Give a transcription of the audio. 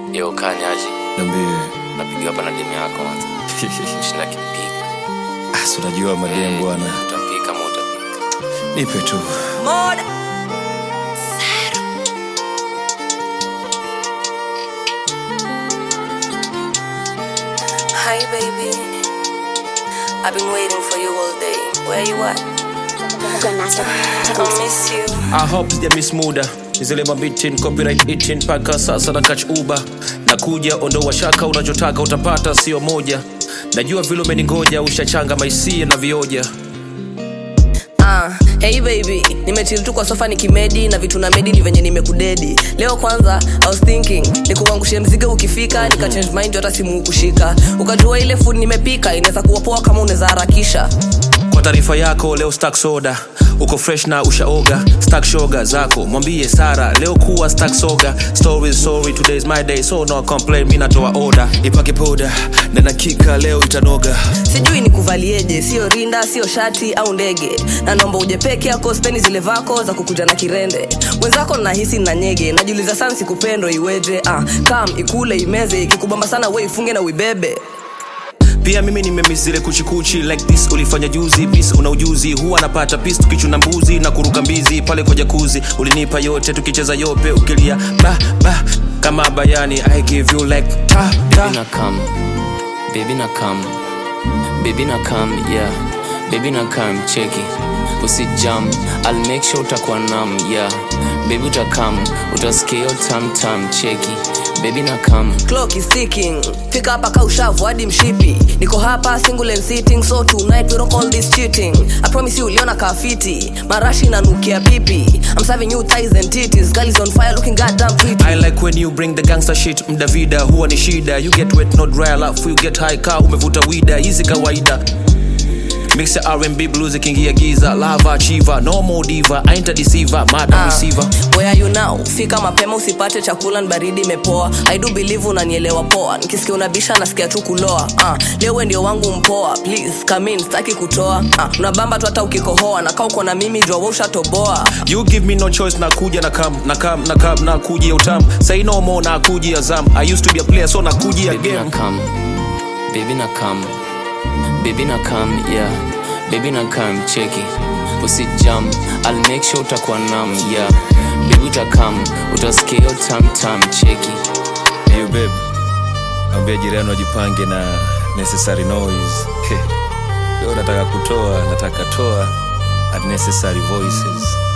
Yo, kanyaji Niambie. napiga hapa na demu yako kwanza. Shinda kipiga. Ah, si unajua madem bwana. Utapika ama utapika. Nipe tu. Moda. Hi baby. I've been waiting for you all day. Where you at? Grandmaster I Techniques. miss you. I hope sija miss muda zile mabitin copyright itin mpaka sasa na catch uba nakuja ondoa shaka unachotaka utapata sio moja najua vile umeningoja ushachanga maisia na vioja Ah, hey baby, nimechill tu kwa sofa nikimedi na vitu na medi ni venye nimekudedi. Leo kwanza I was thinking nikuangushe mzigo ukifika nika change mind hata simu kushika. Ukajua ile food nimepika inaweza kuwa poa kama unaweza harakisha. kwa taarifa yako leo stack soda uko fresh na ushaoga stack shoga zako mwambie sara leo kuwa stack soga story sorry today is my day so no complain mi natoa order ipake poda na nakika leo itanoga Sijui nikuvalieje, sio rinda, sio shati au ndege. Na naomba uje peke yako, speni zile vako za kukuja na kirende. Mwenzako nahisi na nyege, najiuliza sana sikupendo iweje. Ah, kam ikule imeze, ikikubamba sana we ifunge na uibebe. pia mimi nimemis zile kuchikuchi like this ulifanya juzi bis una ujuzi huwa napata pis tukichuna mbuzi na kuruka mbizi pale kwa jakuzi ulinipa yote tukicheza yope ukilia ba ba kama bayani i give you like ta Baby ta na come. Baby na come. Baby na come, yeah. Baby na come, cheki. Usijam, I'll make sure utakuwa nam, yeah. Baby utakam, utasikia hiyo tam tam, cheki. Baby na come. clock is ticking fika hapa ka ushavu hadi mshipi niko hapa single and sitting so tonight we don't call this cheating i promise you uliona kafiti marashi nanukia pipi i'm serving you thighs and titties girl is on fire looking goddamn pretty I like when you bring the gangster shit mdavida huwa ni shida you get wet not dry alafu you get high car umevuta wida hizi kawaida mix ya R&B blues ikiingia giza lava chiva no more diva ain't a deceiver madam Ah, receiver where are you now fika mapema usipate chakula ni baridi imepoa i do believe unanielewa poa nikisikia unabisha nasikia tu kuloa ah, leo we ndio wangu mpoa please come in sitaki kutoa ah, unabamba tu hata ukikohoa na kaa uko na mimi jua we ushatoboa You give me no choice nakuja na kam na kam na kam na kuja utam say no more na kuja zam I used to be a player so na kuja Baby na game come. Baby na come. Baby na come, yeah. Baby na come, cheki. Usijam, I'll make sure utakuwa nam, yeah. Baby utakam, utasikia hiyo tam tam, cheki. Hey babe ambia jirani wajipange na necessary noise leo nataka kutoa nataka toa unnecessary voices